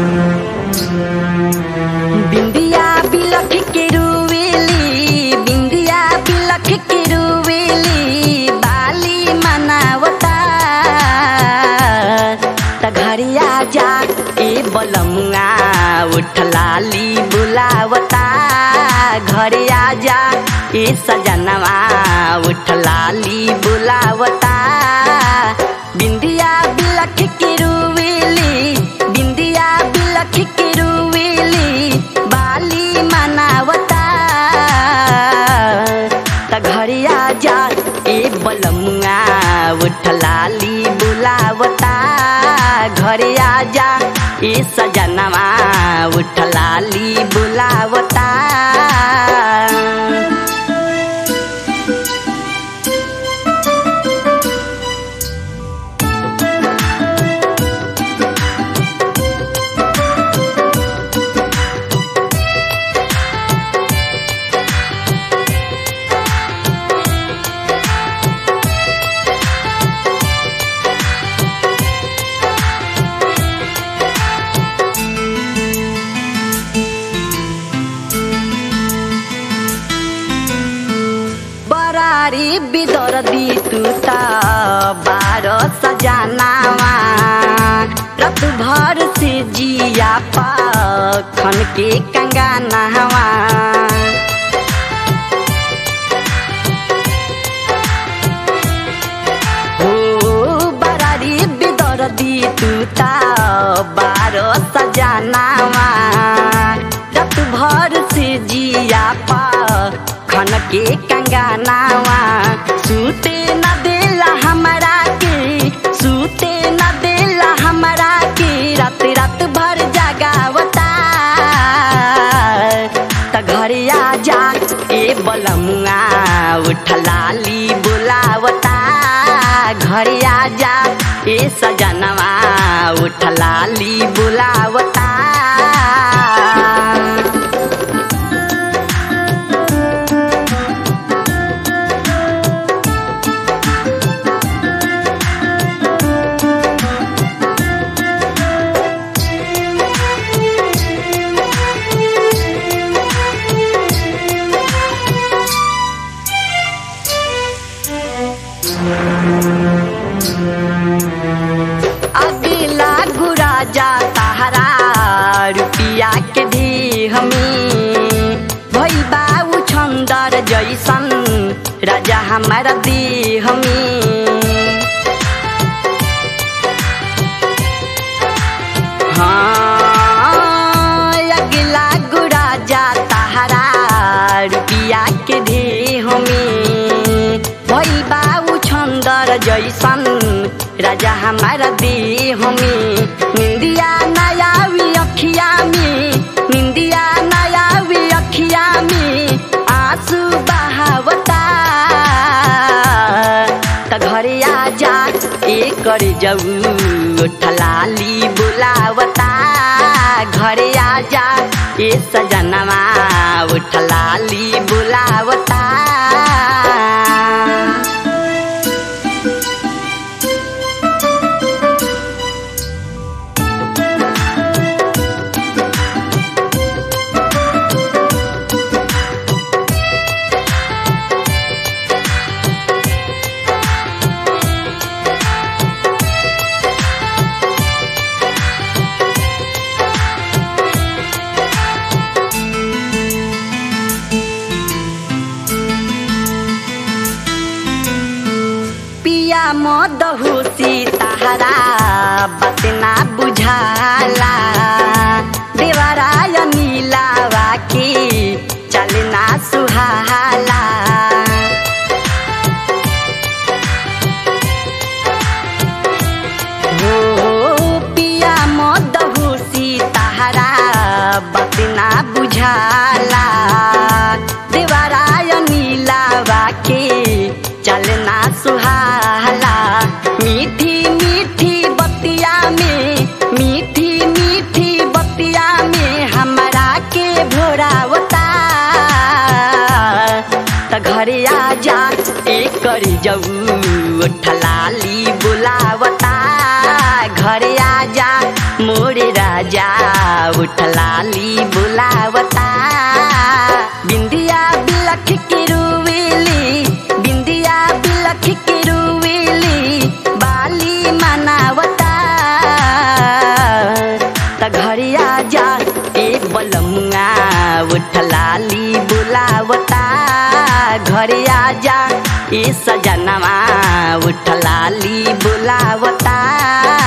बिंदिया बिलख के रुवेली बिंदिया बिलख के रुवेली बाली मनावता त घरिया जा ए बलमुआ उठलाली बुलावता घरे आजा ए सजनवा उठलाली बुलावता बिंदिया बिलख के रुवेली बिंदिया बिलख के रुवेली बाली मनावता त घरिया जा ए बलमुआ उठलाली बुलावता घरे आजा ए सजनवा उठलाली बुलावता बरारी बिदर दी तू त बारो सजनावा रत भर से जिया पखन के कंगानावा हो बरारी बिदर दी तू त बारो सजनावा रत भर से जिया पा खन के कंगानावा सूते न देला हमरा के सूते न देला हमरा के रात रात भर जगावता त घरे आजा ए बलमुआ उठलाली बुलावता घरे आजा ए सजनवा उठलाली बुलावता अगिला गुरा जा ताहरा रुपिया के दी हमी भई बाबू छंदर जैसन राजा हमारा दी हमी हाँ अगिला गुरा जा ताहरा रुपिया के दी हमी भई बाबू छंदर जैसन राजा हमारा दी हमी निंदिया नयावी अखिया में निंदिया नयावी अखिया में आंसू बहावता त घरे आजा ए कर जाऊ ठलाली बुलावता घरे आजा ए सजनवा उठलाली बुलावता पिया मदहुसी ताहरा बतना बुझाला देवराय नीलावा की चलना सुहाला हो पिया मदहुसी ताहरा बतना बुझाला देवराय नीलावा के चलना सुहाला मीठी मीठी बतिया में मीठी मीठी बतिया में हमरा के भोरावता त घरे आजा एक करी जाऊ ठलाली बुलावता घरे आजा मोरे राजा उठलाली बुलावता बिंदिया बिलख के रुवेली बिंदिया बिलख के रुवेली बाली मनावता त घरिया जा ए बलमुआ उठलाली बुलावता घरिया जा ए सजनवा उठलाली बुलावता